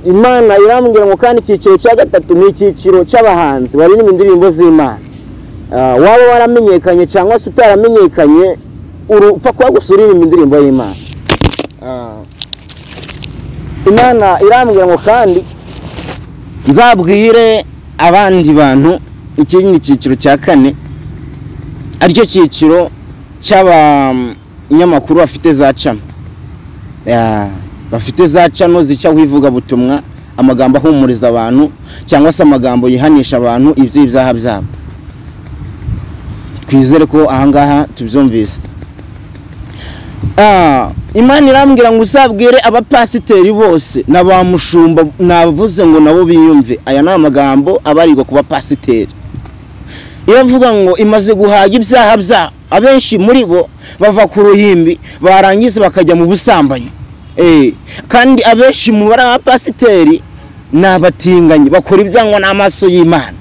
imana irambwira ngo kandi icyiciro cya gatatu ni icyiciro cy'abahanzi baririmba indirimbo z'imana waba waramenyekanye cyangwa se utaramenyekanye urupfa kuba gusa uririmba indirimbo y'imana imana irambwira ngo kandi nzabwire abandi bantu iki ni icyiciro cya kane aricyo cyiciro cy'abanyamakuru bafite za cano bafite za cano zicaho ivugabutumwa amagambo ahumuriza abantu cyangwa se amagambo yihanisha abantu iby'ibyaha byabo twizere ko ahangaha tubyumvise imana irambwira ngo uzabwire abapasiteri bose na ba mushumba navuze ngo nabo biyumve aya ni amagambo abarirwa ku bapasiteri iravuga ngo imaze guhaga ibyaha byabo abenshi muri bo bava ku ruhimbi barangiza bakajya mu busambanyi kandi abenshi mu bari abapasiteri ni abatinganyi bakora ibyangwa n'amaso y'imana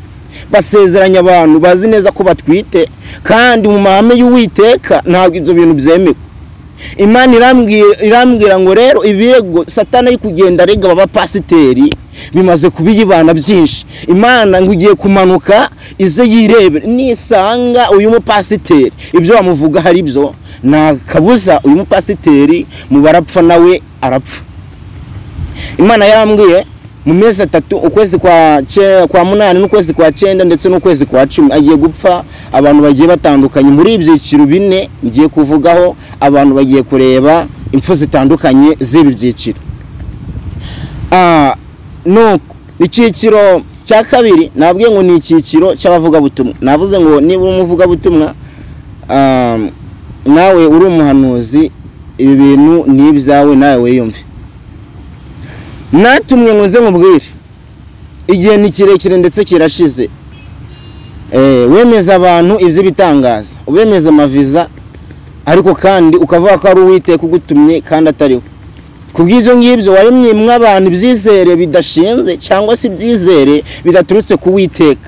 basezeranya abantu bazi neza ko batwite kandi mu mahame y'uwiteka ntabwo ibyo bintu byemewe imana irambwira ngo rero ibirego satana ari kugenda arega abapasiteri bimaze kubiyibana byinshi imana ngo igiye kumanuka ize yirebere nisanga uyu mupasiteri ibyo bamuvuga hari byo nta kabuza uyu mupasiteri mu barapfa nawe arapfa imana yarambwiye mu mezi atatu ukwezi kwa munani n'ukwezi kwa cyenda ndetse n'ukwezi kwa cumi agiye gupfa abantu bagiye batandukanye muri ibyiciro bine ngiye kuvugaho abantu bagiye kureba impfu zitandukanye z'ibi byiciro nuko icyiciro cya kabiri nabwiye ngo ni icyiciro cy'abavugabutumwa navuze ngo niba uri umuvugabutumwa nawe uri umuhanuzi ibi bintu ni ibyawe nawe wiyumve natumye ngo nze nkubwire igihe ni kirekire ndetse kirashize wemeza abantu iby'ibitangaza ubemeza amaviza ariko kandi ukavuga ko ari uwiteka ugutumye kandi atariwe ku bw'ibyo ngibyo waremye mwe abantu ibyizere bidashinze cyangwa se ibyizere bidaturutse ku witeka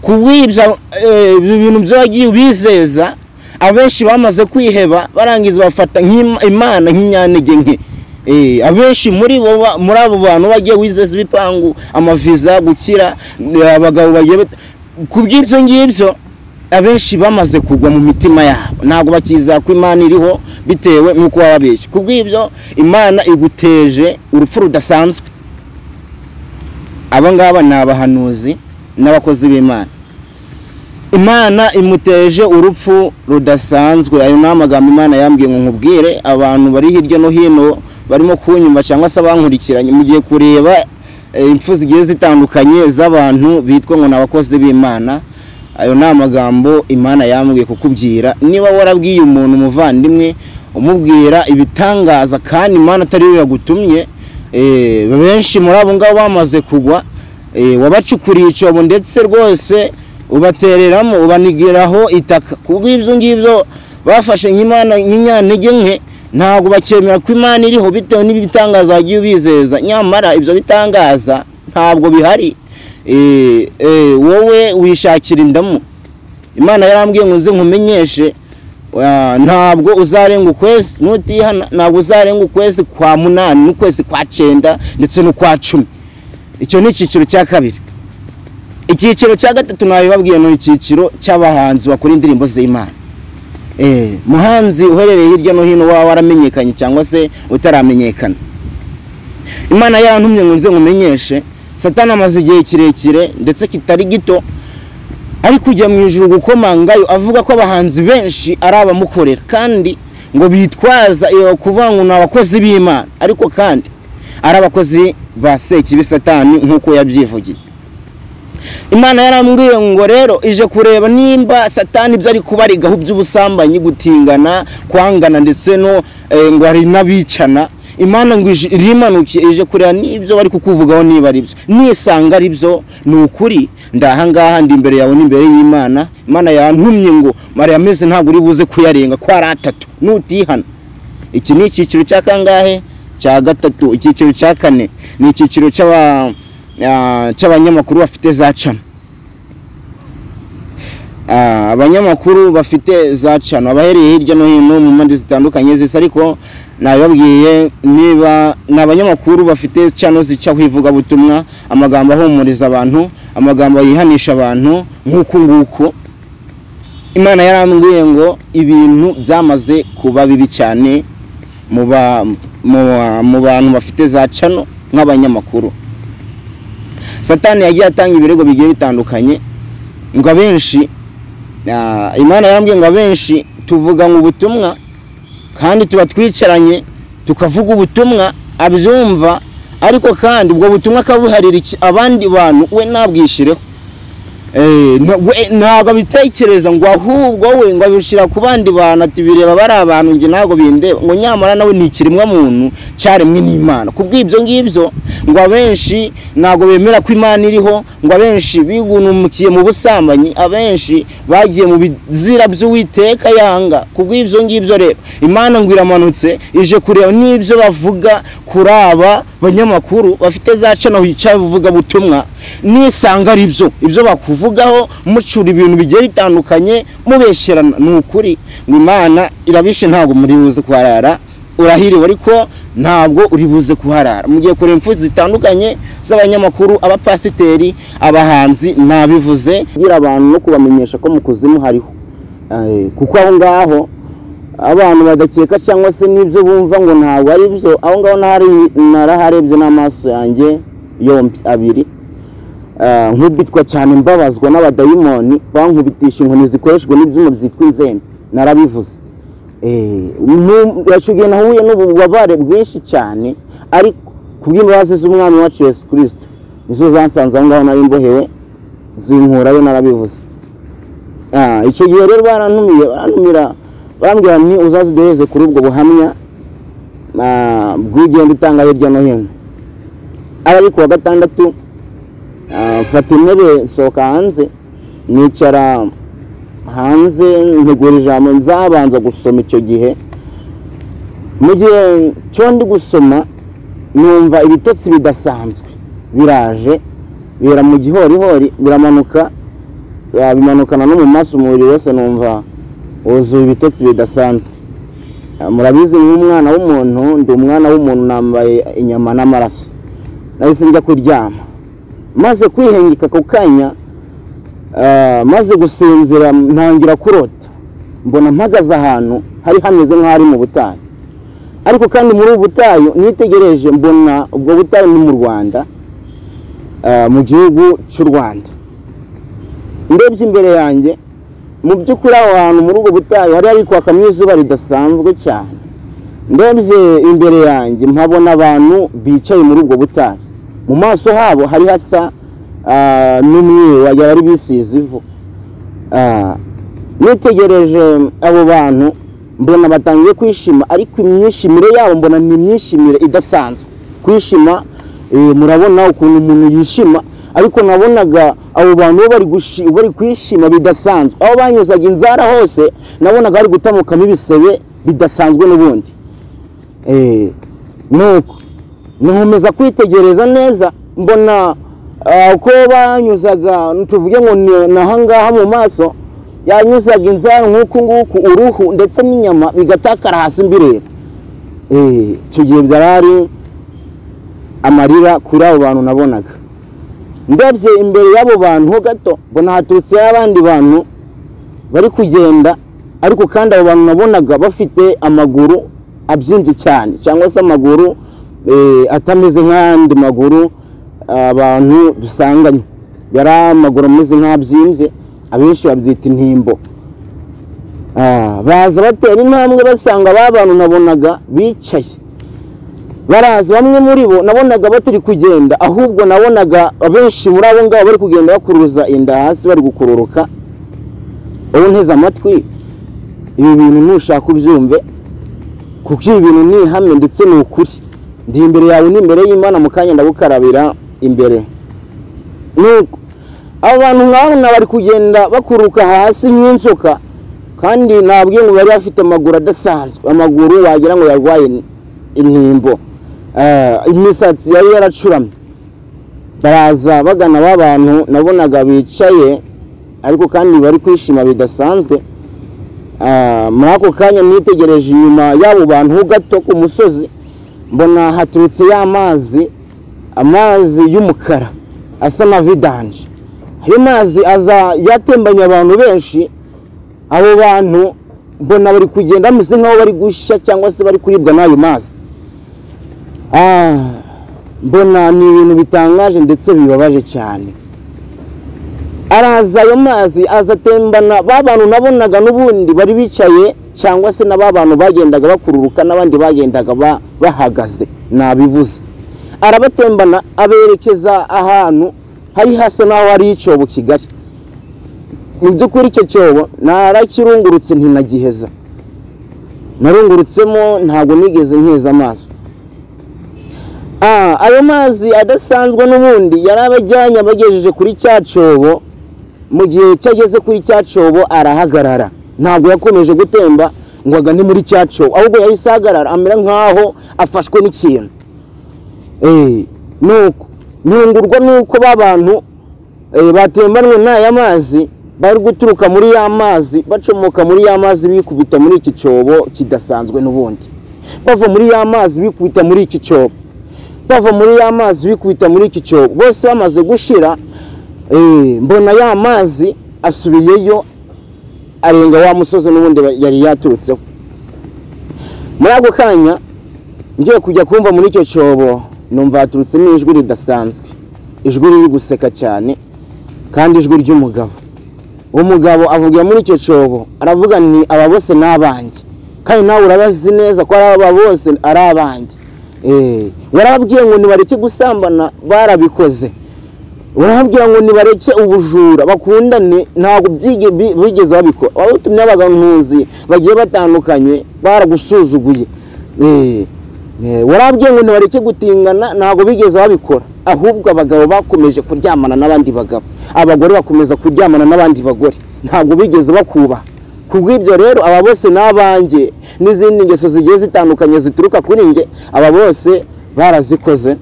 ku bw'ibyo bintu byo wagiye ubizeza abenshi bamaze kwiheba barangiza bafata imana nk'inyantege nke abenshi muri muri abo bantu bagiye wizeza ibipangu amaviza gukira abagabo bagiye ku bw'ibyo ngibyo abenshi bamaze kugwa mu mitima yabo ntabwo bakizera ko imana iriho bitewe n'uko waba abeshya ku bw'ibyo imana iguteje urupfu rudasanzwe aba ngaba ni abahanuzi n'abakozi b'imana imana imuteje urupfu rudasanzwe ayo ni amagambo imana yambwiye ngo nkubwire abantu bari hirya no hino barimo kunyumva cyangwa se abankurikiranye mugiye kureba impfu zigiye zitandukanye z'abantu bitwa ngo ni abakozi b'imana ayo ni amagambo imana yambwiye kukubwira niba warabwiye umuntu umuvandimwe umubwira ibitangaza kandi imana atari we yagutumye benshi muri abo ngabo bamaze kugwa wabacukuriye icyobo ndetse rwose ubatereramo ubanigiraho itaka ku bw'ibyo ngibyo bafashe nk'inyantege nke ntabwo bakemera ko imana iriho bitewe n'ibitangaza wagiye ubizeza nyamara ibyo bitangaza ntabwo bihari wowe wishakira indamu imana yarambwiye ngo nze nkumenyeshe ntabwo uzarenga ukwezi n'utihana ntabwo uzarenga ukwezi kwa munani n'ukwezi kwa cyenda ndetse n'ukwa cumi icyo ni icyiciro cya kabiri icyiciro cya gatatu nabibabwiye ni icyiciro cy'abahanzi bakora indirimbo z'imana muhanzi uherereye hirya no hino waba waramenyekanye cyangwa se utaramenyekana imana yarantumye ngo nze nkumenyeshe satana amaze igihe kirekire ndetse kitari gito ari kujya mu ijoro gukomangayo avuga ko abahanzi benshi ari abamukorera kandi ngo bitwaza kuvuga ngo ni abakozi b'imana ariko kandi ari abakozi ba sekibi satani nk'uko yabyivugiye imana yarambwiye ngo rero ije kureba nimba satani ibyo ari kubarigaho by'ubusambanyi gutingana kwangana ndetse no ngo hari n'abicana imana ngo irimanukiye ije kureba n'ibyo bari kukuvugaho niba ari byo nisanga ari byo ni ukuri ndahangaha ndi imbere yawe n'imbere y'imana imana yantumye ngo mariya ameze ntabwo uri buze kuyarenga ko ari atatu nutihana iki ni icyiciro cya kangahe cya gatatu icyiciro cya kane ni icyiciro cy'abanyamakuru bafite za cana Ah, abanyamakuru bafite za cano abahereye hirya no hino mu mpande zitandukanye zisa ariko nabibabwiye niba ni abanyamakuru bafite cano zicaho ivugabutumwa amagambo ahumuriza abantu amagambo yihanisha abantu nk'uku nguku imana yarambwiye ngo ibintu byamaze kuba bibi cyane mu ba- mu ba- mu bantu bafite za cano nk'abanyamakuru satani yagiye atanga ibirego bigiye bitandukanye ngo abenshi ah, imana yarambwiye ngo abenshi tuvuga ngo ubutumwa kandi tuba twicaranye tukavuga ubutumwa abyumva ariko kandi ubwo butumwa akabuharira iki- abandi bantu we ntabwishireho Eh, na- we ntabwo abitekereza ngo ahubwo we ngo abishyira ku bandi bantu ati bireba bari abantu njye ntabwo bindeba ngo nyamara nawe ni ikiremwa muntu cyaremwe n'imana ku bw'ibyo ngibyo ngo abenshi ntabwo bemera ko imana iriho ngo abenshi bigunumikiye mu busambanyi abenshi bagiye mu bizira by'uwiteka yanga ku bw'ibyo ngibyo rero imana ngo iramanutse ije kureba n'ibyo bavuga kuri aba banyamakuru bafite za cano hicaye buvuga butumwa nisanga ari byo ibyo bakuvugaho mucura ibintu bigiye bitandukanye mubesherana ni ukuri ngo imana irabishe ntabwo muri buze kuharara urahiriwe ariko ntabwo uri buze kuharara mugiye kureba imfu zitandukanye z'abanyamakuru abapasiteri abahanzi nabivuze kugira abantu no kubamenyesha ko mu kuzimu hariho Eh, kuko aho ngaho abantu badakeka cyangwa se n'ibyo bumva ngo ntabwo ari byo aho ngaho ntahari- naraharebye n'amaso yanjye yombi abiri Ah, nkubitwa cyane mbabazwa n'abadayimoni bankubitisha inkoni zikoreshwa n'ibyuma byitwa inzembe narabivuze Eh, nu- icyo gihe nahuye n'ububabare bwinshi cyane ariko ku bw'imbabazi z'umwami wacu yesu kirisito nizo zansanze aho ngaho nari mbohewe zinkurayo narabivuze Ah, icyo gihe rero barantumiye barantumira barambwira ni uzaziduheze kuri ubwo buhamya ah, bw'ugenda utanga hirya no hino ariko kuwa gatandatu Ah, mfata intebe sohoka hanze nicara hanze ntegura ijambo nzabanza gusoma icyo gihe mu gihe cyo ndi gusoma numva ibitotsi bidasanzwe biraje bibera mu gihorihori biramanuka ah, bimanukana no mu maso umubiri wose numva wuzuye ibitotsi bidasanzwe Ah, murabizi nk'umwana w'umuntu ndi umwana w'umuntu nambaye inyama n'amaraso nahise njya kuryama maze kwihengeka ako kanya ah, maze gusinzira ntangira kurota mbona mpagaze ahantu hari hameze nk'aho ari mu butayu ariko kandi muri ubu butayu nitegereje mbona ubwo butayu ni mu rwanda ah, mu gihugu cy'u rwanda ndebye imbere yanjye mu by'ukuri aho hantu muri ubwo butayu hari hari kwakamo izuba ridasanzwe cyane ndebye imbere yanjye mpabona abantu bicaye muri ubwo butayu mu maso habo hari hasa ah, n'umweru wagira bari bisize ivu Ah, nitegereje abo bantu mbona batangiye kwishima ariko imyishimire yabo mbona ni imyishimire idasanzwe kwishima eh, murabona ukuntu umuntu yishima ariko nabonaga abo bantu bo bari gushi- bari kwishima bidasanzwe aho banyuzaga inzara hose nabonaga bari gutamukamo ibisebe bidasanzwe n'ubundi Eh, nuko nkomeza kwitegereza neza mbona ah, uko banyuzaga tuvuge ngo ni- ni ahangaha mu maso yanyuzaga inzara nk'uku nguku uruhu ndetse n'inyama bigatakara hasi mbireba Eh, icyo gihe byari ari amarira kuri abo bantu nabonaga ndebye imbere y'abo bantu ho gato mbona haturutse abandi bantu bari kugenda ariko kandi abo bantu nabonaga bafite amaguru abyimbye cyane cyangwa se amaguru eh, atameze nk'ayandi maguru abantu dusanganye yari amaguru ameze nk'abyimbye abenshi babyita intimbo Ah, baza batera intambwe basanga ba bantu nabonaga bicaye baraza bamwe muri bo nabonaga batari kugenda ahubwo nabonaga abenshi muri abo ngabo bari kugenda bakuruza inda hasi bari gukururuka wowe unteze amatwi ibi bintu nushaka ubyumve kuko ibi bintu ni ihame ndetse ni ukuri ndi imbere yawe n'imbere y'imana mu kanya ndagukarabira imbere nuko abo bantu nk'abo na bari kugenda bakururuka hasi nk'inzoka kandi nabwiye ngo bari bafite amaguru adasanzwe amaguru wagira ngo yarwaye intimbo Eh, imisatsi yari yaracuramye baraza bagana ba bantu nabonaga bicaye ariko kandi bari kwishima bidasanzwe Ah, muri ako kanya nitegereje inyuma y'abo bantu ho gato ku musozi mbona haturutse ya mazi amazi y'umukara asa na vidanje ayo mazi aza yatembanye abantu benshi abo bantu mbona bari kugenda bameze nk'aho bari gushya cyangwa se bari kuribwa n'ayo mazi Ah, mbona ni ibintu bitangaje ndetse bibabaje cyane araza ayo mazi azatembana ba bantu nabonaga n'ubundi bari bicaye cyangwa se na ba bantu bagendaga bakururuka n'abandi bagendaga ba- bahagaze nabivuze arabatembana aberekeza ahantu hari hasa n'aho hari icyobo kigari mu by'ukuri icyo cyobo narakirungurutse ntinagiheza narungurutsemo ntabwo nigeze nkeza amaso Ah, ayo mazi adasanzwe n'ubundi yari abajyanye abagejeje kuri cya cyobo mu gihe cyageze kuri cya cyobo arahagarara ntabwo yakomeje gutemba ngo agane muri cya cyobo ahubwo yahise ahagarara amera nk'aho afashwe n'ikintu Eh, nuko nyungurwa nuko ba bantu eh, batembanwe n'aya mazi bari guturuka muri ya mazi bacomoka muri ya mazi bikubita muri iki cyobo kidasanzwe n'ubundi bava muri ya mazi bikubita muri iki cyobo bava muri ya mazi bikubita muri iki cyobo bose bamaze gushira eh, mbona ya mazi asubiyeyo arenga wa musozi n'ubundi ba- yari yaturutseho muri ako kanya ngiye kujya kumva muri icyo cyobo numva haturutsemo ijwi ridasanzwe ijwi riri guseka cyane kandi ijwi ry'umugabo uwo mugabo avugira muri icyo cyobo aravuga ni aba bose ni abanjye kandi nawe urabazi neza ko ari aba bose ari abanjye Eh, warababwiye ngo nibareke gusambana barabikoze urababwira ngo nibareke ubujura bakundane ntabwo byige- bi- bigeze babikora abatumye abagantuzi bagiye batandukanye baragusuzuguye Eh, eh, warababwiye ngo nibareke gutingana ntabwo bigeze babikora ahubwo abagabo bakomeje kuryamana n'abandi bagabo abagore bakomeza kuryamana n'abandi bagore ntabwo bigeze bakubaha kubw'ibyo rero aba bose ni abanjye n'izindi ngeso zigiye zitandukanye zituruka kuri njye aba bose barazikoze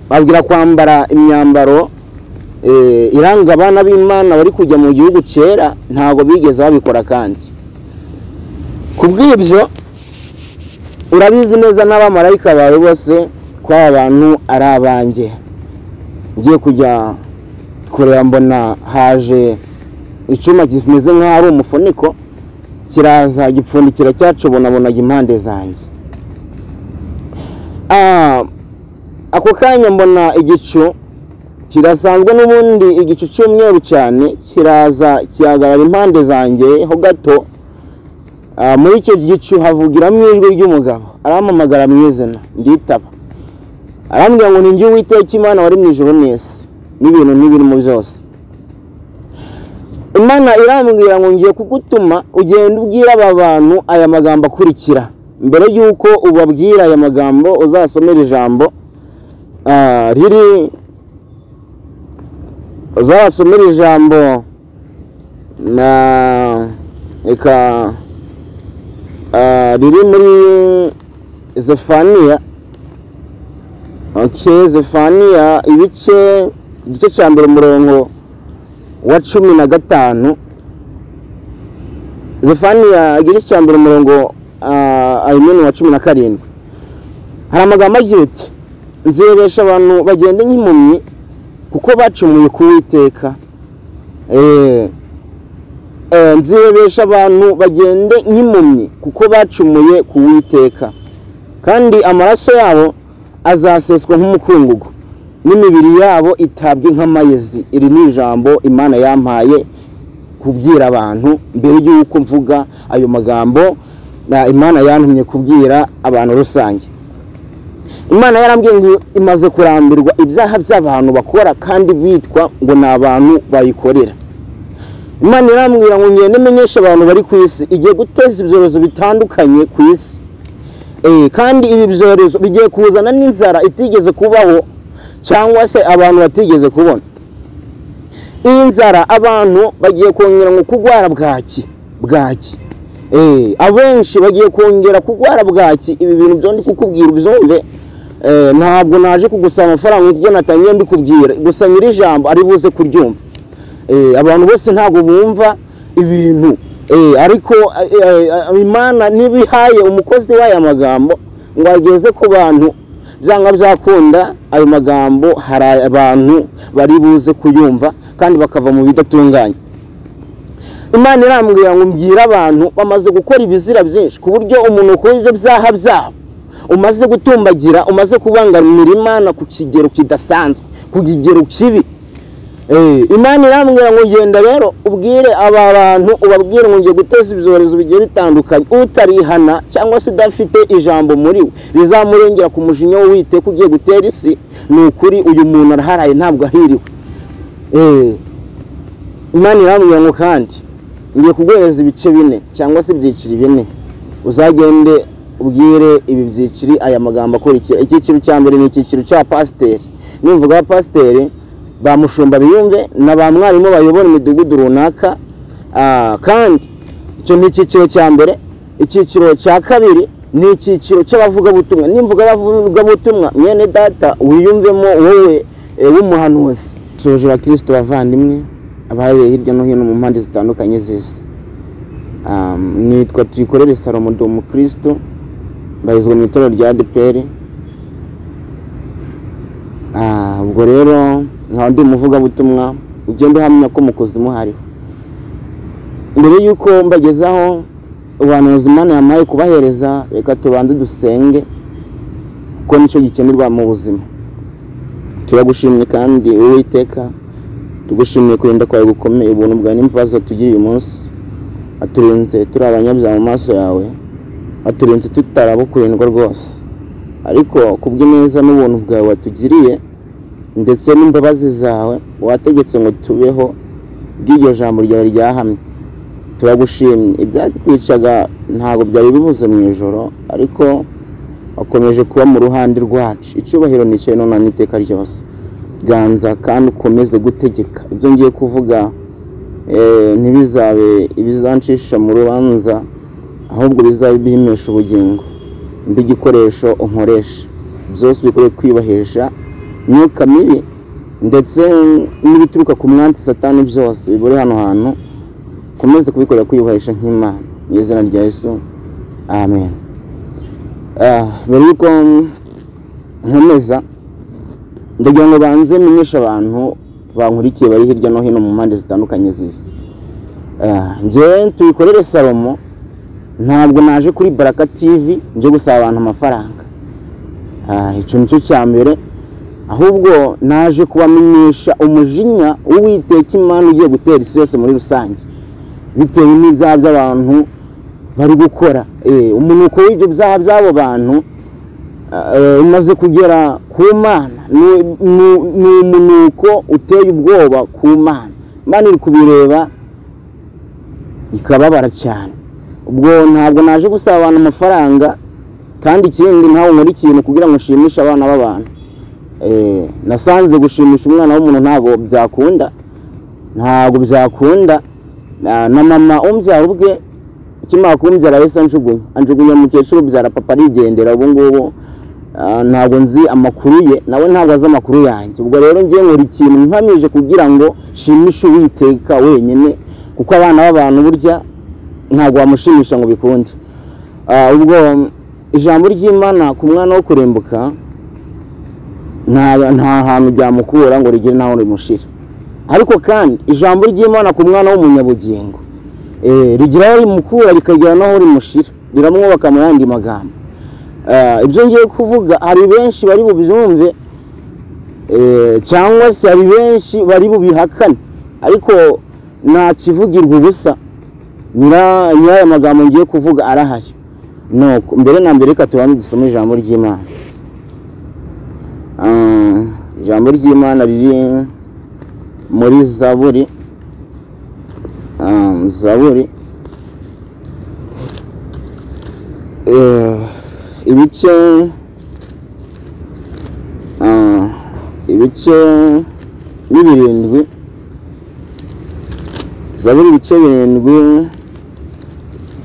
babwira kwambara imyambaro eh, iranga abana b'imana bari kujya mu gihugu cyera ntabwo bigeze babikora kandi ku bw'ibyo urabizi neza n'abamarayika bawe bose ko aba bantu ari abanjye ngiye kujya kureba mbona haje icyuma kimeze nk'aho ari umufuniko kiraza gipfundikira cyacobonabona impande zanjye Ah, ako kanya mbona igicu kirasanzwe n'ubundi igicu cy'umweru cyane kiraza kihagarara impande zanjye ho gato Ah, muri icyo gicu havugiramo ijwi ry'umugabo arampamagara mu izina nditaba arambwira ngo ni njye uwiteka imana wari mu ijoro n'isi n'ibintu n'ibirimo byose imana irambwira ngo ngiye kugutuma ugenda ubwira aba bantu aya magambo akurikira mbere y'uko ubabwira aya magambo uzasomera ijambo ah, riri uzabasomera ijambo na reka ah, riri muri zefaniya ok zefaniya ibice igice cya mbere umurongo wa cumi na gatanu zefaniya igice cya mbere umurongo ayimene wa cumi na karindwi hari amagambo agira ati nzeresha abantu bagenda nk'impumyi kuko bacumuye ku witeka nzeresha abantu bagende nk'impumyi kuko bacumuye ku witeka kandi amaraso yabo azaseswa nk'umukungugu n'imibiri yabo itabwe nk'amayezi iri ni ijambo imana yampaye kubwira abantu mbere y'uko mvuga ayo magambo na- imana yantumye kubwira abantu rusange imana yarambwiye ngo imaze kurambirwa ibyaha by'abantu bakora kandi bitwa ngo ni abantu bayikorera imana irambwira ngo ngende menyeshe abantu bari ku isi igiye guteza ibyorezo bitandukanye ku isi Eh, kandi ibi byorezo bigiye kuzana n'inzara itigeze kubaho cyangwa se abantu batigeze kubona iyi nzara abantu bagiye kongera ngo kurwara bwaki bwaki Eh, abenshi bagiye kongera kurwara bwaki ibi bintu byo ndi kukubwira ubyumve Eh, ntabwo naje kugusaba amafaranga kuko natangiye mbikubwira gusa nyiri ijambo ari buze kuryumva Eh, abantu bose ntabwo bumva ibintu Eh, ariko eh, eh, imana ntibihaye umukozi w'aya magambo ngo ageze ku bantu byanga byakunda ayo magambo hari abantu bari buze kuyumva kandi bakava mu bidatunganye imana irambwira ngo mbwire abantu bamaze gukora ibizira byinshi ku buryo umuntu ukora ibyo byaha byabo umaze gutumbagira umaze kubangamira imana ku kigero kidasanzwe ku kigero kibi Eh, imana irambwira ngo genda rero ubwire aba bantu ubabwire ngo ngiye guteza ibyorezo bigiye bitandukanye utarihana cyangwa se udafite ijambo muri we rizamurengera ku mujinya w'uwiteka ugiye gutera isi ni ukuri uyu muntu araharaye ntabwo ahiriwe Eh, imana irambwira ngo kandi ngiye kuguhereza ibice bine cyangwa se ibyiciri bine uzagende ubwire ibi byiciri aya magambo akurikira icyiciro cya mbere ni icyiciro cya pasiteri nimvuga pasiteri ba mushumba biyumve na ba mwarimu bayobora imidugudu runaka Ah, kandi icyo ni icyiciro cya mbere icyiciro cya kabiri ni icyiciro cy'abavugabutumwa nimvuga abavugabutumwa mwene data wiyumvemo wowe eh, w'umuhanuzi soje abakristo bavandimwe abahereye hirya no hino mu mpande zitandukanye z'isi Ah, nitwa tuyikorere salomo ndi umukristo mbarizwa mu itorero rya adeperi Ah, ubwo rero nkaba ndi umuvugabutumwa ugenda uhamya ko mu kuzimu hariho mbere y'uko mbagezaho ubuhanuzi imana yamaye kubahereza reka tubanze dusenge kuko nicyo gikenerwa mu buzima turagushimye kandi uwiteka tugushimiye kurinda kwawe gukomeye ubuntu bwawe n'imbabazi watugiriye uyu munsi waturinze turi abanyabyaha mu maso yawe waturinze tutarabukurindwa rwose ariko kubw'ineza n'ubuntu bwawe watugiriye ndetse n'imbabazi zawe wategetse ngo tubeho bw'iryo jambo ryawe ryahamye turagushimye ibyatwicaga ntabwo byari bibuze mu ijoro ariko wakomeje kuba mu ruhande rwacu icyubahiro nicaye none n'iteka ryose ganza kandi ukomeze gutegeka ibyo ngiye kuvuga eh, ntibizabe ibizancisha mu rubanza ahubwo bizabe bihimesha ubugingo mbe igikoresho unkoresha byose bikoreye kwiyubahisha imyuka mibi ndetse n'ibituruka ku mwansi satani byose bibure hano hantu ukomeze kubikorera kwiyubahisha nk'imana mu izina rya yesu amen Ah, mbere y'uko nkomeza ndagira ngo banze menyeshe abantu bankurikiye bari hirya no hino mu mpande zitandukanye z'isi Ah, njyewe tuyikorere salomo ntabwo naje kuri baraka tivi nje gusaba abantu amafaranga Ah, icyo nicyo cya mbere ahubwo naje kubamenyesha umujinya w'uwiteka imana ugiye gutera isi yose muri rusange bitewe n'ibyaha by'abantu bari gukora Eh, umunuko w'ibyo byaha by'abo bantu ah, eh, umaze kugera ku mana Ni- ni ni umunuko uteye ubwoba ku mana imana iri kubireba ikababara cyane ubwo ntabwo naje gusaba abantu amafaranga kandi ikindi ntawe nkora ikintu kugira ngo nshimishe abana b'abantu Eh, nasanze gushimisha umwana w'umuntu ntabwo byakunda ntabwo byakunda na na mama umbyara ubwe akimara kumubyara yahise anjugunya anjugunya umukecuru ubyara papa arigendera ubu ngubu ah, ntabwo nzi amakuru ye nawe ntabwo azi amakuru yanjye ubwo rero ngiye nkora ikintu nkamije kugira ngo nshimishe uwiteka wenyine kuko abana b'abantu burya ntabwo wamushimisha ngo bikunde Ah, ubwo mm, ijambo ry'imana ku mwana wo kurimbuka nta nta hantu ryamukura ngo rigire n'aho rimushira ariko kandi ijambo ry'imana ku mwana w'umunyabugingo eh, rigira aho rimukura rikagira n'aho rimushira riramwubaka mu yandi magambo Eh, ibyo ngiye kuvuga hari benshi bari bubyumve eh, cyangwa se hari benshi bari bubihakane ariko nta kivugirwa ubusa nyira nyira aya magambo ngiye kuvuga arahari nuko mbere na mbere reka tubanze dusome ijambo ry'imana Ah, ijambo ry'imana riri muri zaburi Ah, zaburi Eh, ibice ah, ibice ni birindwi zaburi ibice birindwi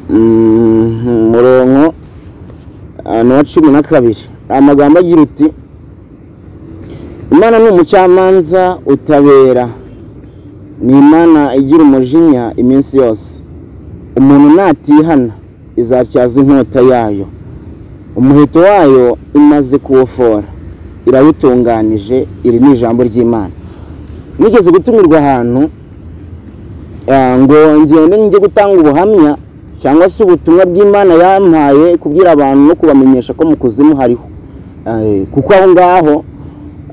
mm, umurongo ah, ni uwa cumi na kabiri amagambo agira uti imana ni umucamanza utabera ni imana igira umujinya iminsi yose umuntu natihana izatyaza inkota yayo umuheto wayo imaze kuwufora irawutunganije iri ni ijambo ry'imana nigeze gutumirwa ahantu ah, ngo ngende njye gutanga ubuhamya cyangwa se ubutumwa bw'imana yampaye kubwira abantu no kubamenyesha ko mu kuzimu hariho Eh, kuko aho ngaho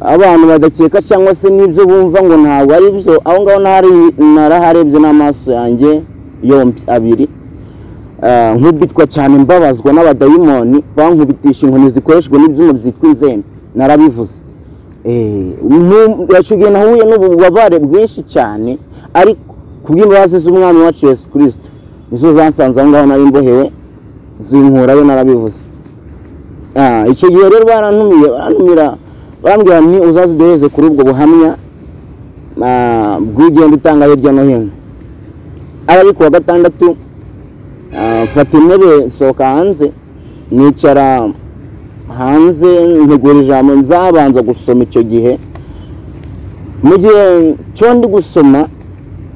abantu badakeka cyangwa se n'ibyo bumva ngo ntabwo ari byo aho ngaho ntari- naraharebye n'amaso yanjye yombi abiri Ah, nkubitwa cyane mbabazwa n'abadayimoni bankubitisha inkoni zikoreshwa n'ibyuma byitwa inzembe narabivuze Eh, nu- icyo gihe nahuye n'ububabare bwinshi cyane ariko kubw'imbabazi z'umwami wacu yesu kirisito nizo zansanze aho ngaho nari mbohewe zinkurayo narabivuze Ah, icyo gihe rero barantumiye barantumira barambwira ni uzaze uduhereze kuri ubwo buhamya ah, bw'ugenda utanga hirya no hino ariko wa gatandatu ah, mfata intebe sohoka hanze nicara hanze ntegura ijambo nzabanza gusoma icyo gihe mu gihe cyo ndi gusoma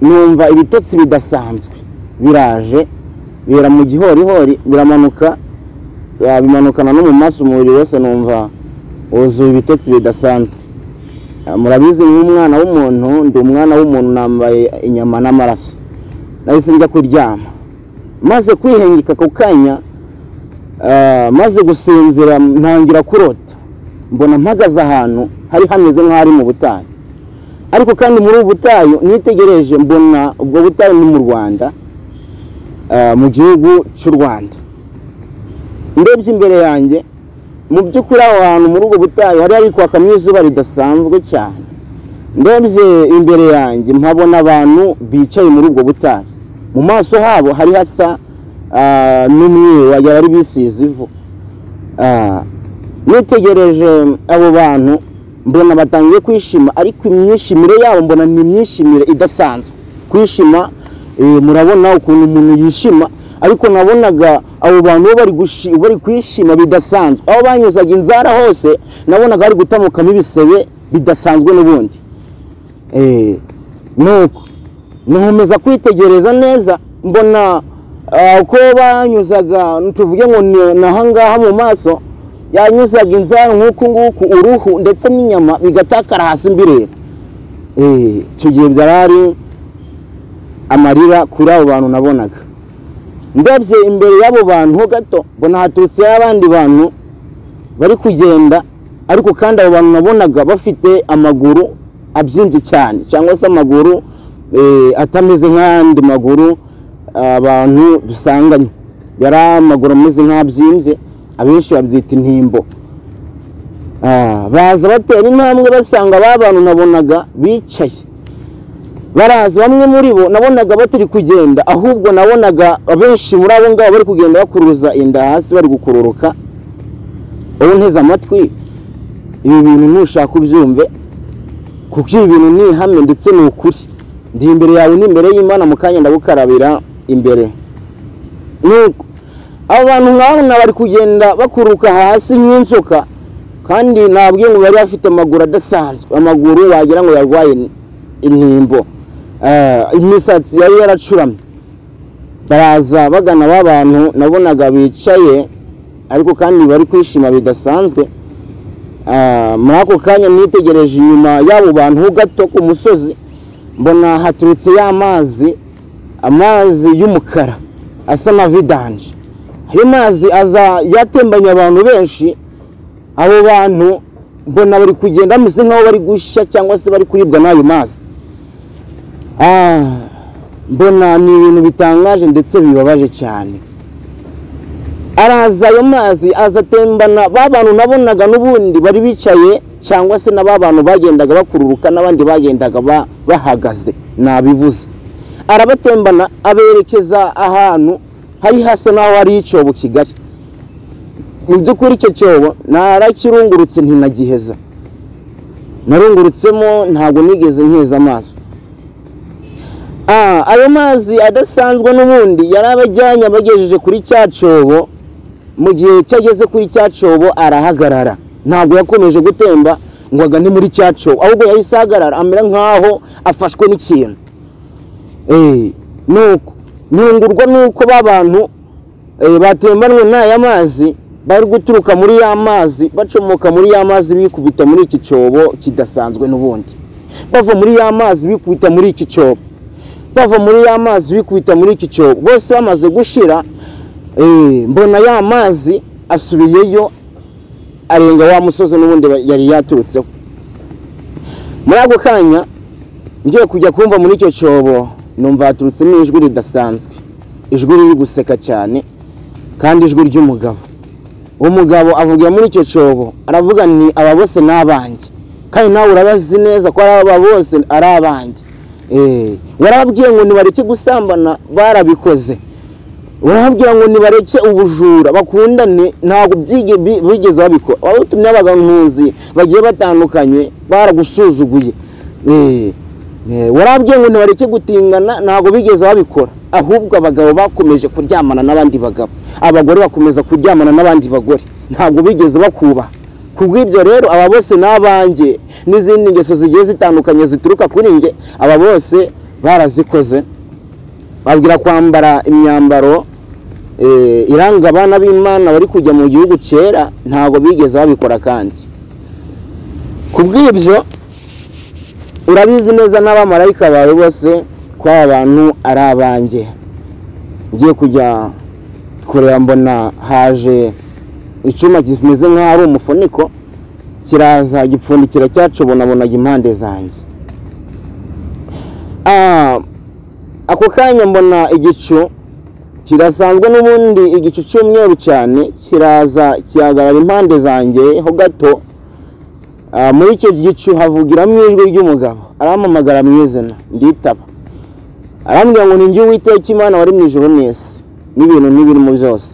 numva ibitotsi bidasanzwe biraje bira mu gihorihori biramanuka ya, bimanukana no mu maso umubiri wose numva wuzuye ibitotsi bidasanzwe Ah, murabizi nk'umwana w'umuntu ndi umwana w'umuntu nambaye inyama n'amaraso nahise njya kuryama maze kwihengeka ako kanya ah, maze gusinzira ntangira kurota mbona mpagaze ahantu hari hameze nk'aho ari mu butayu ariko kandi muri ubu butayu nitegereje mbona ubwo butayu ni mu rwanda ah, mu gihugu cy'u rwanda ndebye imbere yanjye mu by'ukuri aho hantu muri ubwo butayu hari hari kwakamo izuba ridasanzwe cyane ndebye imbere yanjye mpabona abantu bicaye muri ubwo butayu mu maso habo hari hasa ah, n'umweru wagira bari bisize ivu Ah, nitegereje abo bantu mbona batangiye kwishima ariko imyishimire yabo mbona ni imyishimire idasanzwe kwishima eh, murabona ukuntu umuntu yishima ariko nabonaga abo bantu bo bari gushi- bari kwishima bidasanzwe aho banyuzaga inzara hose nabonaga bari gutamukamo ibisebe bidasanzwe n'ubundi Eh, nuko nkomeza kwitegereza neza mbona ah, uko banyuzaga tuvuge ngo ni- ni ahangaha mu maso yanyuzaga inzara nk'uku nguku uruhu ndetse n'inyama bigatakara hasi mbireba Eh, icyo gihe byari ari amarira kuri abo bantu nabonaga ndebye imbere y'abo bantu ho gato mbona haturutse abandi bantu bari kugenda ariko kandi abo bantu nabonaga bafite amaguru abyimbye cyane cyangwa se amaguru eh, atameze nk'ayandi maguru abantu dusanganye yari amaguru ameze nk'abyimbye abenshi babyita intimbo Ah, baza batera intambwe basanga ba bantu nabonaga bicaye baraza bamwe muri bo nabonaga batari kugenda ahubwo nabonaga abenshi muri abo ngabo bari kugenda bakuruza inda hasi bari gukururuka wowe unteze amatwi ibi bintu ntushaka ubyumve kuko ibi bintu ni ihame ndetse ni ukuri ndi imbere yawe n'imbere y'imana mu kanya ndagukarabira imbere nuko abo bantu nkabona bari kugenda bakururuka hasi nk'inzoka kandi nabwiye ngo bari bafite amaguru adasanzwe amaguru wagira ngo yarwaye intimbo Eh, imisatsi yari yaracuramye baraza bagana ba bantu nabonaga bicaye ariko kandi bari kwishima bidasanzwe Ah, muri ako kanya nitegereje inyuma y'abo bantu ho gato ku musozi mbona haturutse ya mazi amazi y'umukara asa na vidanje ayo mazi aza yatembanye abantu benshi abo bantu mbona bari kugenda bameze nk'aho bari gushya cyangwa se bari kuribwa n'ayo mazi Ah, mbona ni ibintu bitangaje ndetse bibabaje cyane araza ayo mazi azatembana ba bantu nabonaga n'ubundi bari bicaye cyangwa se na ba bantu bagendaga bakururuka n'abandi bagendaga ba- bahagaze nabivuze arabatembana aberekeza ahantu hari hasa n'aho hari icyobo kigali mu by'ukuri icyo cyobo narakirungurutse ntinagiheza narungurutsemo ntabwo nigeze nkeza amaso Ah, ayo mazi adasanzwe n'ubundi yari abajyanye abagejeje kuri cya cyobo mu gihe cyageze kuri cya cyobo arahagarara ntabwo yakomeje gutemba ngo agane muri cya cyobo ahubwo yahise ahagarara amera nk'aho afashwe n'ikintu nuko nyungurwa nuko ba bantu eh, batembanwe n'aya mazi bari guturuka muri ya mazi bacomoka muri ya mazi bikubita muri iki cyobo kidasanzwe n'ubundi bava muri ya mazi bikubita muri iki cyobo bava muri ya mazi bikubita muri iki cyobo bose bamaze gushira eh, mbona ya mazi asubiyeyo arenga wa musozi n'ubundi ba- yari yaturutseho muri ako kanya ngiye kujya kumva muri icyo cyobo numva haturutsemo ijwi ridasanzwe ijwi riri guseka cyane kandi ijwi ry'umugabo uwo mugabo avugira muri icyo cyobo aravuga ni aba bose ni abanjye kandi nawe urabazi neza ko ari aba bose ari abanjye Eh, warababwiye ngo nibareke gusambana barabikoze urababwira ngo nibareke ubujura bakundane ntabwo byige- bi- bigeze babikora abatumye abaganuzi bagiye batandukanye baragusuzuguye Eh, eh, warababwiye ngo nibareke gutingana ntabwo bigeze babikora ahubwo abagabo bakomeje kuryamana n'abandi bagabo abagore bakomeza kuryamana n'abandi bagore ntabwo bigeze bakubaha kubw'ibyo rero aba bose ni abanjye n'izindi ngeso zigiye zitandukanye zituruka kuri njye aba bose barazikoze babwira kwambara imyambaro eh, iranga abana b'imana bari kujya mu gihugu cyera ntabwo bigeze babikora kandi ku bw'ibyo urabizi neza n'abamarayika bawe bose ko aba bantu ari abanjye ngiye kujya kureba mbona haje icyuma kimeze nk'aho ari umufuniko kiraza gipfundikira cyacobonabona impande zanjye Ah, ako kanya mbona igicu kirasanzwe n'ubundi igicu cy'umweru cyane kiraza kihagarara impande zanjye ho gato Ah, muri icyo gicu havugiramo ijwi ry'umugabo arampamagara mu izina nditaba arambwira ngo ni njye uwiteka imana wari mu ijoro n'isi n'ibintu n'ibirimo byose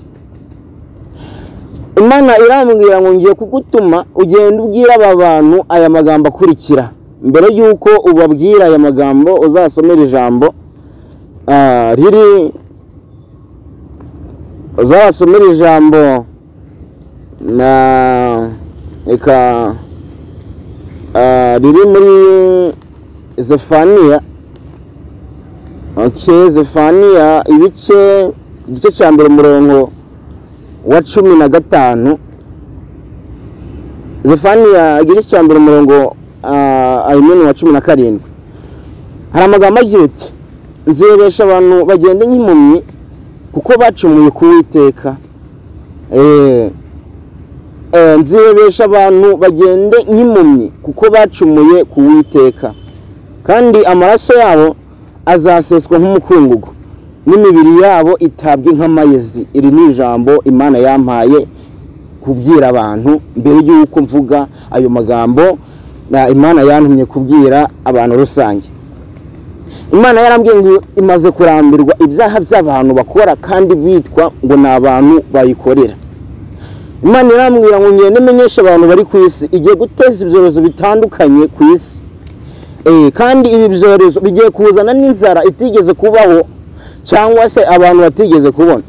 imana irambwira ngo ngiye kugutuma ugenda ubwira aba bantu aya magambo akurikira mbere y'uko ubabwira aya magambo uzasomera ijambo Ah, riri uzabasomera ijambo na reka ah, riri muri zefaniya ok zefaniya ibice igice cya mbere umurongo wa cumi na gatanu zefaniya igice cya mbere umurongo ayimini wa cumi na karindwi hari amagambo agira ati nzeresha abantu bagenda nk'impumyi kuko bacumuye ku witeka nzeresha abantu bagende nk'impumyi kuko bacumuye ku witeka kandi amaraso yabo azaseswa nk'umukungugu n'imibiri yabo itabwe nk'amayezi iri ni ijambo imana yampaye kubwira abantu mbere y'uko mvuga ayo magambo na imana yantumye kubwira abantu rusange imana yarambwiye ngo imaze kurambirwa ibyaha by'abantu bakora kandi bitwa ngo ni abantu bayikorera imana irambwira ngo ngende menyeshe abantu bari ku isi igiye guteza ibyorezo bitandukanye ku isi Eh, kandi ibi byorezo bigiye kuzana n'inzara itigeze kubaho cyangwa se abantu batigeze kubona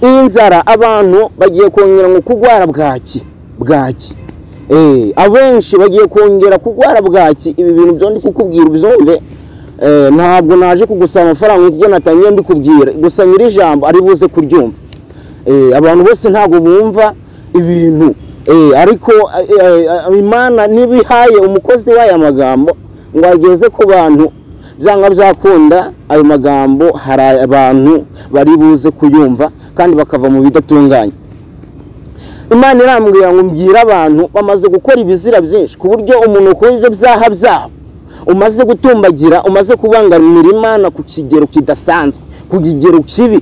iyi nzara abantu bagiye kongera ngo kurwara bwaki bwaki Eh, abenshi bagiye kongera kurwara bwaki ibi bintu byo ndi kukubwira ubyumve Eh, ntabwo naje kugusaba amafaranga kuko natangiye mbikubwira gusa nyiri ijambo ari buze kuryumva Eh, abantu bose ntabwo bumva ibintu Eh, ariko eh, eh, imana ntibihaye umukozi w'aya magambo ngo ageze ku bantu byanga byakunda ayo magambo hari abantu bari buze kuyumva kandi bakava mu bidatunganye imana irambwira ngo mbwira abantu bamaze gukora ibizira byinshi ku buryo umuntu ukora ibyo byaha byabo umaze gutumbagira umaze kubangamira imana ku kigero kidasanzwe ku kigero kibi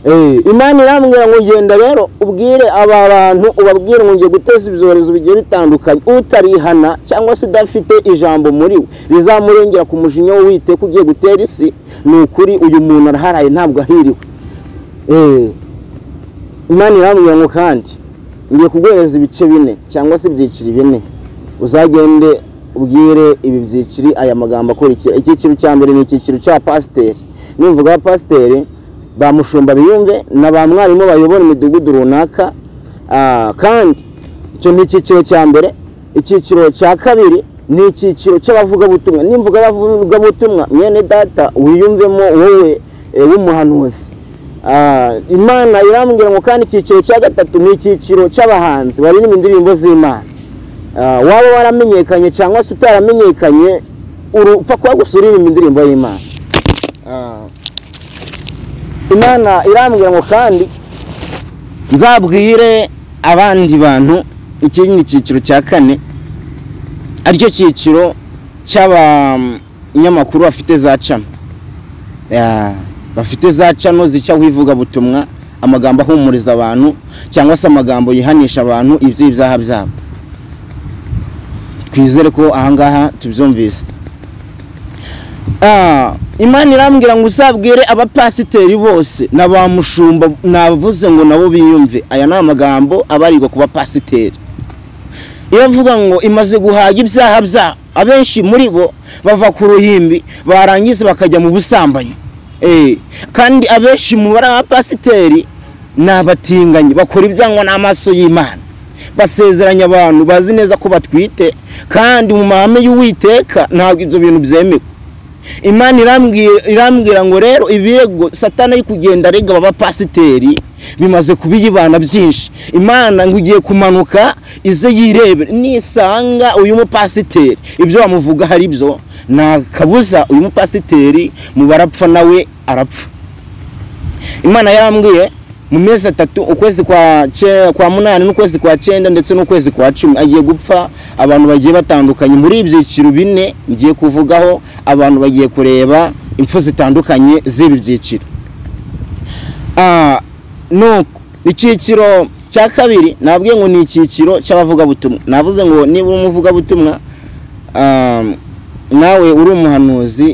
Eh, imana irambwira ngo genda rero ubwire aba bantu ubabwire ngo ngiye guteza ibyorezo bigiye bitandukanye utarihana cyangwa se udafite ijambo muri we rizamurengera ku mujinya w'uwiteka ugiye gutera isi ni ukuri uyu muntu araharaye ntabwo ahiriwe Eh, imana irambwira ngo kandi ngiye kuguhereza ibice bine cyangwa se ibyiciri bine uzagende ubwire ibi byiciri aya magambo akurikira icyiciro cya mbere ni icyiciro cya pasiteri nimvuga pasiteri ba mushumba biyumve na ba mwarimu bayobora imidugudu runaka Ah, kandi icyo ni icyiciro cya mbere icyiciro cya kabiri ni icyiciro cy'abavugabutumwa nimvuga abavugabutumwa mwene data wiyumvemo wowe eh, w'umuhanuzi Ah, imana irambwira ngo kandi icyiciro cya gatatu ni icyiciro cy'abahanzi baririmba indirimbo z'imana Ah, waba waramenyekanye cyangwa se utaramenyekanye uru- upfa kuba gusa uririmba indirimbo y'imana Ah, imana irambwira ngo kandi nzabwire abandi bantu iki ni icyiciro cya kane aricyo cyiciro cy'abanyamakuru bafite za cano Ya, bafite za cano zicaho ivugabutumwa amagambo ahumuriza abantu cyangwa se amagambo yihanisha abantu iby'ibyaha byabo twizere ko ahangaha tubyumvise Ah, imana irambwira ngo uzabwire abapasiteri bose na ba mushumba navuze ngo nabo biyumve aya ni amagambo abarirwa ku bapasiteri iravuga ngo imaze guhaga ibyaha byabo abenshi muri bo bava ku ruhimbi barangiza bakajya mu busambanyi Eh, kandi abenshi mu bari abapasiteri ni abatinganyi bakora ibyangwa n'amaso y'imana basezeranya abantu bazi neza ko batwite kandi mu mahame y'uwiteka ntabwo ibyo bintu byemewe imana irambwira irambwira ngo rero ibirego satani ari kugenda arega aba bapasiteri bimaze kubiyibana byinshi imana ngo ugiye kumanuka ize yirebe nisanga uyu mupasiteri ibyo bamuvuga hari byo nta kabuza uyu mupasiteri mu barapfa nawe arapfa imana yarambwiye mu mezi atatu ukwezi kwa cye- kwa munani n'ukwezi kwa cyenda ndetse n'ukwezi kwa cumi agiye gupfa abantu bagiye batandukanye muri ibyiciro bine ngiye kuvugaho abantu bagiye kureba impfu zitandukanye z'ibi byiciro Ah, nuko icyiciro cya kabiri nabwiye ngo ni icyiciro cy'abavugabutumwa navuze ngo niba uri umuvugabutumwa ah, nawe uri umuhanuzi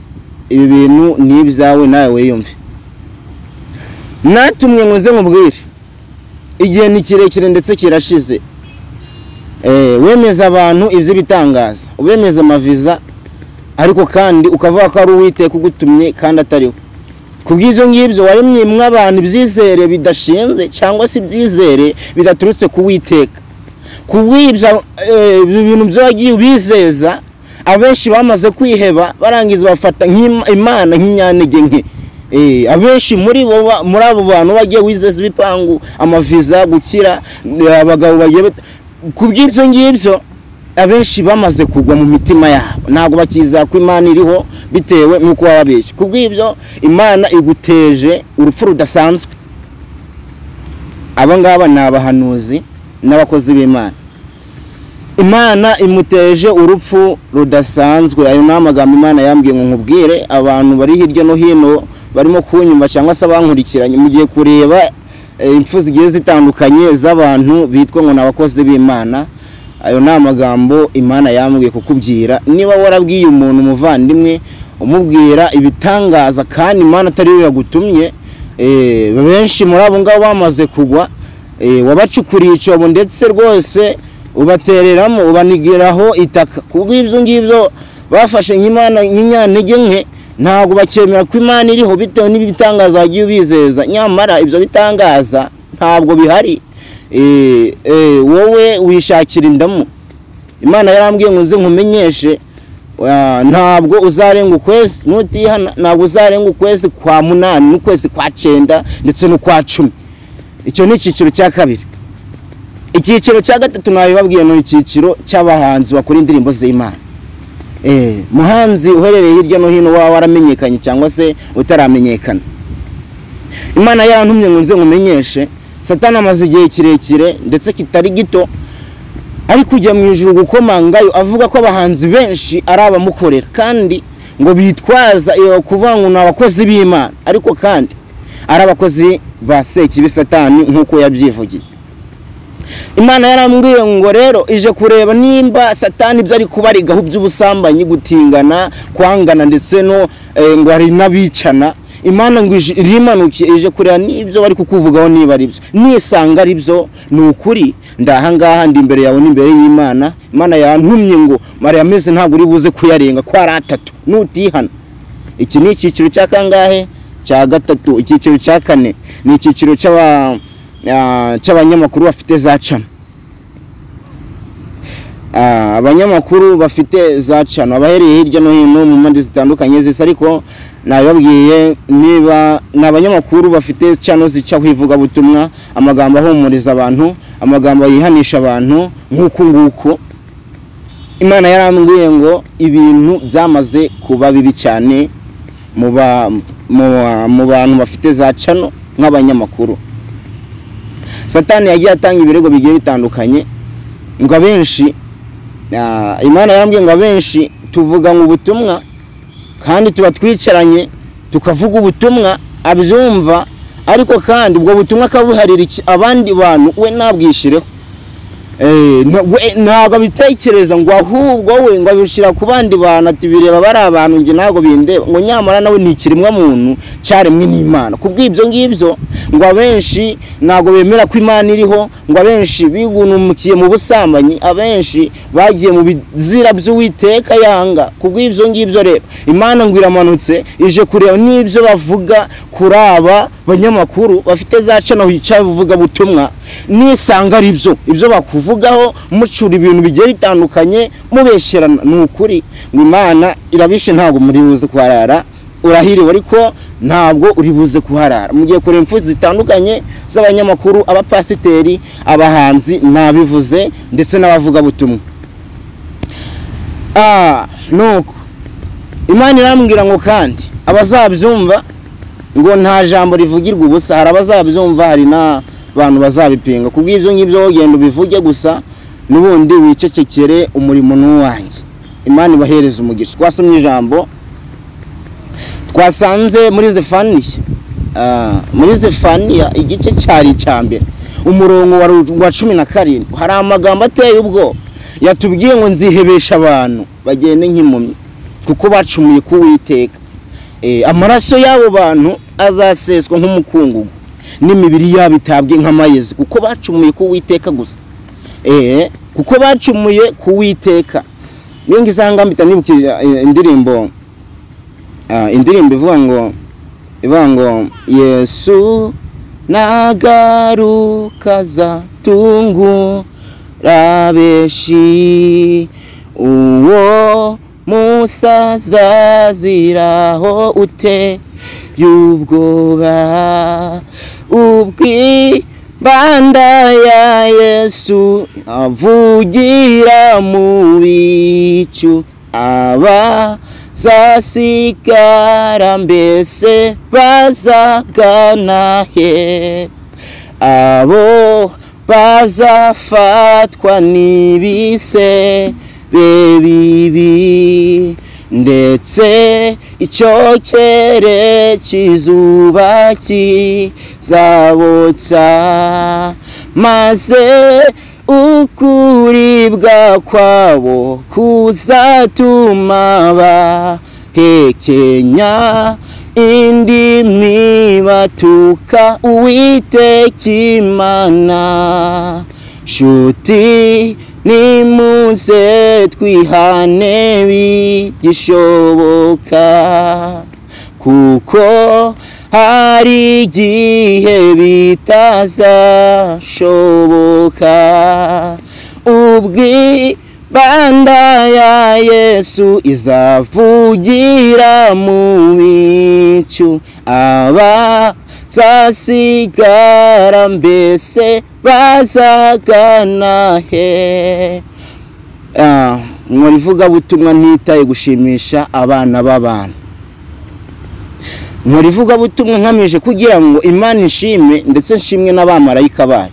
ibi bintu ni ibyawe nawe wiyumve natumwe ngo nze nkubwire igihe ni kirekire ndetse kirashize Eh, wemeza abantu iby'ibitangaza ubemeza amaviza ariko kandi ukavuga ko ari uwiteka ugutumye kandi atariwe ku bw'ibyo ngibyo waremye mwe abantu ibyizere bidashinze cyangwa se ibyizere bidaturutse ku witeka ku bw'ibyo eh, ibyo bintu byo wagiye ubizeza abenshi bamaze kwiheba barangiza bafata nk'ima- imana nk'inyantege nke Eh, abenshi muri bo ba- muri abo bantu bagiye wizeza ibipangu amaviza gukira eh, abagabo bagiye bat- ku bw'ibyo ngibyo abenshi bamaze kugwa mu mitima yabo ntabwo bakizera ko imana iriho bitewe n'uko baba babeshye ku bw'ibyo imana iguteje urupfu rudasanzwe aba ngaba ni abahanuzi n'abakozi b'imana imana imuteje urupfu rudasanzwe ayo ni amagambo imana yambwiye ngo nkubwire abantu bari hirya no hino barimo kunyumva cyangwa se abankurikiranye mugiye kureba eh, impfu zigiye zitandukanye z'abantu bitwa ngo ni abakozi b'imana ayo ni amagambo imana yambwiye kukubwira niba warabwiye umuntu umuvandimwe umubwira ibitangaza kandi imana atariyo yagutumye eh, benshi muri abo ngabo bamaze kugwa eh, wabacukuriye icyobo ndetse rwose ubatereramo ubanigiraho itaka ku bw'ibyo ngibyo bafashe nk'imana nk'inyantege nke ntabwo bakemera ko imana iriho bitewe n'ibitangaza wagiye ubizeza nyamara ibyo bitangaza ntabwo bihari Eh, eh, wowe wishakira indamu imana yarambwiye ngo nze nkumenyeshe ah, ntabwo uzarenga ukwezi nutihana ntabwo uzarenga ukwezi kwa munani n'ukwezi kwa cyenda ndetse n'ukwa cumi icyo ni icyiciro cya kabiri icyiciro cya gatatu nabibabwiye ni icyiciro cy'abahanzi bakora indirimbo z'imana Eh, muhanzi uherereye hirya no hino waba waramenyekanye cyangwa se utaramenyekana imana yarantumye ngo nze nkumenyeshe satani amaze igihe kirekire ndetse kitari gito ari kujya mu ijuru gukomangayo avuga ko abahanzi benshi ari abamukorera kandi ngo bitwaza iyo kuvuga ngo ni abakozi b'imana ariko kandi ari abakozi ba sekibi satani nk'uko yabyivugiye imana yarambwiye ngo rero ije kureba nimba satani ibyo ari kubarigaho by'ubusambanyi gutingana kwangana ndetse no eh, ngo hari n'abicana imana ngo ije- irimanukiye ije kureba n'ibyo bari kukuvugaho niba ari byo nisanga ari byo ni ukuri ndahangaha ndi imbere yawe n'imbere y'imana imana yantumye ngo mariya ameze ntabwo uri buze kuyarenga ko ari atatu nutihana iki ni icyiciro cya kangahe cya gatatu icyiciro cya kane ni icyiciro cy'aba- ah, cy'abanyamakuru bafite za cana Ah, abanyamakuru bafite za cano abahereye hirya no hino mu mpande zitandukanye zisa ariko nabibabwiye niba ni abanyamakuru bafite cano zica ku ivugabutumwa amagambo ahumuriza abantu amagambo yihanisha abantu nk'uku nguku imana yarambwiye ngo ibintu byamaze kuba bibi cyane mu ba- mu ba- mu bantu bafite za cano nk'abanyamakuru satani yagiye atanga ibirego bigiye bitandukanye ngo abenshi Ah, imana yarambwiye ngo abenshi tuvuga ngo ubutumwa kandi tuba twicaranye tukavuga ubutumwa abyumva ariko kandi ubwo butumwa akabuharira iki- abandi bantu we ntabwishireho Eh, na- we- ntabwo abitekereza ngo ahubwo we ngo abishyira ku bandi bantu ati bireba bari abantu njye ntabwo bindeba ngo nyamara nawe ni ikiremwa muntu cyaremwe n'imana ku bw'ibyo ngibyo ngo abenshi ntabwo bemera ko imana iriho ngo abenshi bigunumikiye mu busambanyi abenshi bagiye mu bizira by'uwiteka yanga ku bw'ibyo ngibyo rero imana ngo iramanutse ije kureba n'ibyo bavuga kuri aba banyamakuru bafite za cano hicaye buvuga butumwa nisanga ari byo ibyo bakuvugaho mucura ibintu bigiye bitandukanye mubesherana ni ukuri ngo imana irabishe ntabwo muri buze kuharara urahiriwe ariko ntabwo uri buze kuharara mugiye kureba imfu zitandukanye z'abanyamakuru abapasiteri abahanzi nabivuze ndetse n'abavugabutumwa Ah, nuko imana irambwira ngo kandi abazabyumva ngo nta jambo rivugirwa ubusa hari abazabyumva hari n'abantu bazabipinga ku bw'ibyo ngibyo wowe genda ubivuge gusa n'ubundi wicecekere umurimo ni uwanjye imana ibahereza umugisha twasomye ijambo twasanze muri zefaniya Ah, muri zefaniya igice cyari icya mbere umurongo wa ru- wa cumi na karindwi hari amagambo ateye ubwoba yatubwiye ngo nzihebesha abantu bagende nk'impumyi kuko bacumuye ku witeka Eh, amaraso y'abo bantu azaseswa nk'umukungugu n'imibiri yabo itabwe nk'amayezi kuko bacumuye ku witeka gusa Eh, kuko bacumuye ku witeka niyo ngizo ahangambita nibukije eh, indirimbo ah, indirimbo ivuga ngo ivuga ngo yesu nagarukaza tungu rabeshi uwo musazaziraho ute y'ubwoba ubwibanda ya yesu avugira mu bicu abazasigara mbese bazagana he abo bazafatwa n'ibise be bibi ndetse icyokere cy'izuba kizabotsa maze ukuribwa kwabo kuzatuma bahekenya indimi batuka uwiteka imana shuti nimuze twihane bigishoboka kuko hari igihe bitazashoboka ubwibanda ya yesu izavugira mu bicu abazasigara mbese bazagana he Ah, nkora ivugabutumwa ntitaye gushimisha abana b'abantu nkora ivugabutumwa ngamije kugira ngo imana ishime ndetse nshimwe n'abamarayika bayo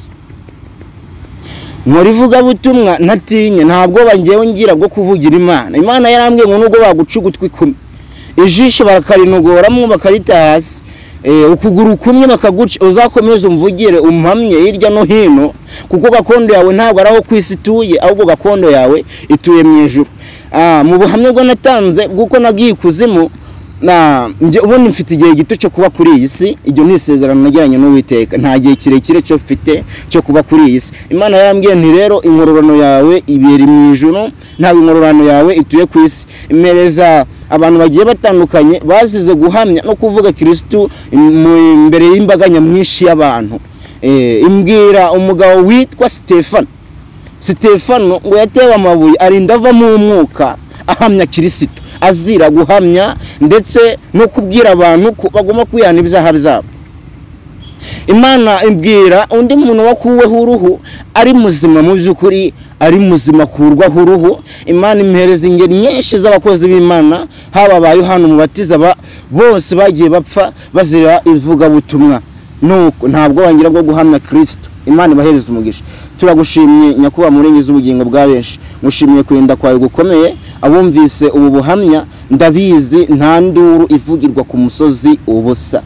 nkora ivugabutumwa ntatinye ntabwo ngewe ngira bwo kuvugira imana imana yarambwiye ngo nubwo baguca ugutwi kumwe ijisho barakarinogoramo bakarita hasi Eh, ukuguru kumwe bakaguca uzakomeze umvugire umpamye hirya no hino kuko gakondo yawe ntabwo ari aho ku isi ituye ahubwo gakondo yawe ituye mu ijuru Ah, mu buhamya bwo natanze bw'uko nagiye ikuzimu na njye ubundi mfite igihe gito cyo kuba kuri iyi si iryo ni isezerano nagiranye n'uwiteka nta gihe kirekire cyo mfite cyo kuba kuri iyi si imana yarambwiye nti rero inkororano yawe ibera mu ijuru ntabwo inkororano yawe ituye ku isi imereza abantu bagiye batandukanye bazize guhamya no kuvuga kirisitu mu- imbere y'imbaga nyamwinshi y'abantu Eh, imbwira umugabo witwa sitefani sitefano ngo yatewe amabuye arinda avamo umwuka ahamya kirisito azira guhamya ndetse no kubwira abantu ko bagomba kwihana ibyaha byabo imana ibwira undi muntu wakuweho uruhu ari muzima mu by'ukuri ari muzima akurwaho uruhu imana imuhereza ingeri nyinshi z'abakozi b'imana haba aba yohani umubatiza ba- bose bagiye bapfa bazira ivugabutumwa nuko ntabwo wangira bwo guhamya kirisito imana ibahereza umugisha turagushimye nyakubahwa murengezi ubugingo bwa benshi ngushimiye kurinda kwawe gukomeye abumvise ubu buhamya ndabizi nta nduru ivugirwa ku musozi ubusa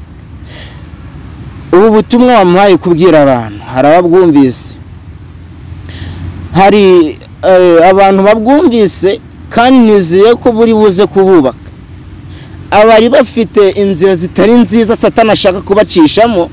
ubu butumwa wamuhaye kubwira abantu hari ababwumvise hari eh, abantu babwumvise kandi nizeye ko buri buze kububaka abari bafite inzira zitari nziza satani ashaka kubacishamo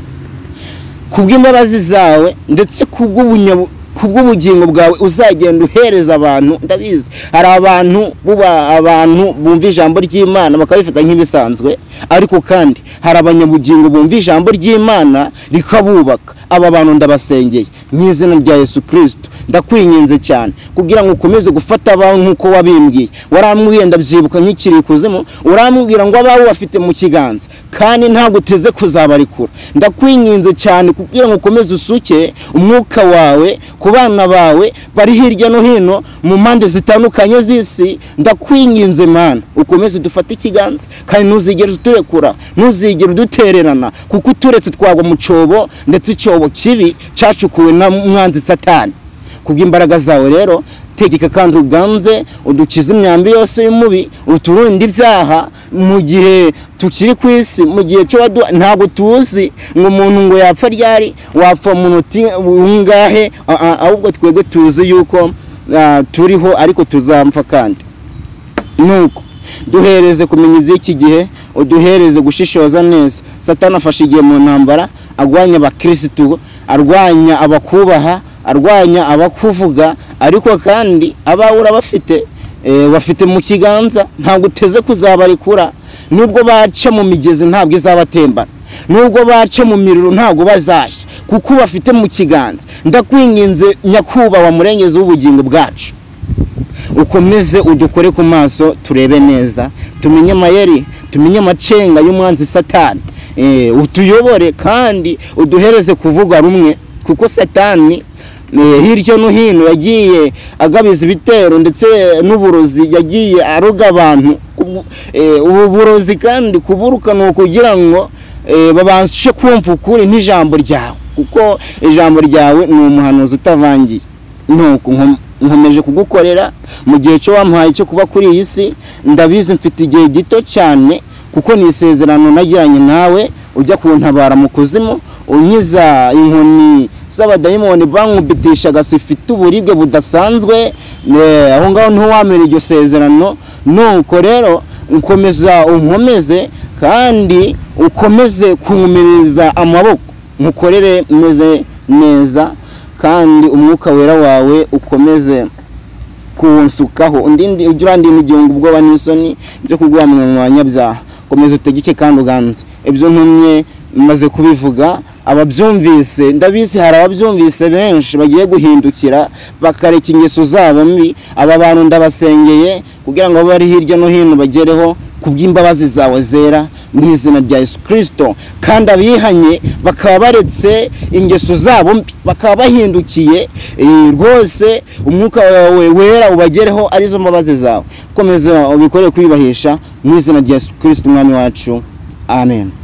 kubw'imbabazi zawe ndetse kubw'ubunya- kubw'ubugingo bwawe uzagenda uhereza abantu ndabizi hari abantu buba abantu bumva ijambo ry'imana bakabifata nk'ibisanzwe ariko kandi hari abanyabugingo bumva ijambo ry'imana rikabubaka aba bantu ndabasengeye mu izina rya yesu kirisito ndakwinginze cyane kugira ngo ukomeze gufata abawe nk'uko wabimbwiye warambwiye ndabyibuka nk'ikiri ikuzimu urambwira ngo abawe bafite mu kiganza kandi ntabwo uteze kuzabarekura ndakwinginze cyane kugira ngo ukomeze usuke umwuka wawe ku bana bawe bari hirya no hino mu mpande zitandukanye z'isi ndakwinginze mana ukomeze dufate ikiganza kandi ntuzigere uturekura ntuzigere udutererana kuko uturetse twagwa mu cyobo ndetse icyobo kibi cyacukuwe na mwanzi satani kubw'imbaraga zawe rero tegeka kandi uganze udukize imyambi yose y'umubi uturinde ibyaha mu gihe tukiri ku isi mu gihe cyo waduha ntabwo tuzi ngo umuntu ngo yapfa ryari wapfa mu munota ungahe Ah, ah, ahubwo twebwe tuzi yuko ah, turiho ariko tuzampfa kandi nuko duhereze kumenya iby'iki gihe uduhereze gushishoza neza satani afashe igihe mu ntambara arwanya abakirisitu arwanya abakubaha arwanya abakuvuga ariko kandi abawe urabafite eh, bafite mu kiganza ntabwo uteze kuzabarekura nubwo baca mu migezi ntabwo izabatembana nubwo baca mu miriro ntabwo bazashya kuko bafite mu kiganza ndakwinginze nyakubahwa murengezi w'ubugingo bwacu ukomeze udukore ku maso turebe neza tumenye amayeri tumenye amacenga y'umwanzi satani Eh, utuyobore kandi uduhereze kuvuga rumwe kuko satani eh, hirya no hino yagiye agabiza ibitero ndetse n'uburozi yagiye aroga abantu Ubu- eh, ubu burozi kandi kuburuka ni ukugira ngo eh, babashe kumva ukuri n'ijambo ryawe kuko ijambo ryawe ni umuhanuzi utavangiye nuko nkom- nkomeje kugukorera mu gihe cyo wampaye cyo kuba kuri iyi si ndabizi mfite igihe gito cyane kuko ni isezerano nagiranye nawe ujya kuntabara mu kuzimu unyiza inkoni z'abadayimoni bankubitisha agasi ifite uburibwe budasanzwe eh, aho ngaho ntiwamera iryo sezerano nuko rero nkomeza unkomeze kandi ukomeze kunkomereza amaboko mukorere meze neza kandi umwuka wera wawe ukomeze kuwunsukaho undindi ujye urandinda igihe wumva ubwoba n'isoni byo kurwamwa mu banyabyaha komeza utegeke kandi uganze ibyo ntumye maze kubivuga ababyumvise ndabizi hari ababyumvise benshi bagiye guhindukira bakareka ingeso zabo mbi aba bantu ndabasengeye kugira ngo abe bari hirya no hino bagereho kubw'imbabazi zawe zera mu izina rya yesu kirisito kandi abihanye bakaba baretse ingeso zabo mbi bakaba bahindukiye eh, rwose umwuka wawe wera ubagereho arizo mbabazi zawe komeza ubikore kwiyubahisha mu izina rya yesu kirisito umwami wacu amen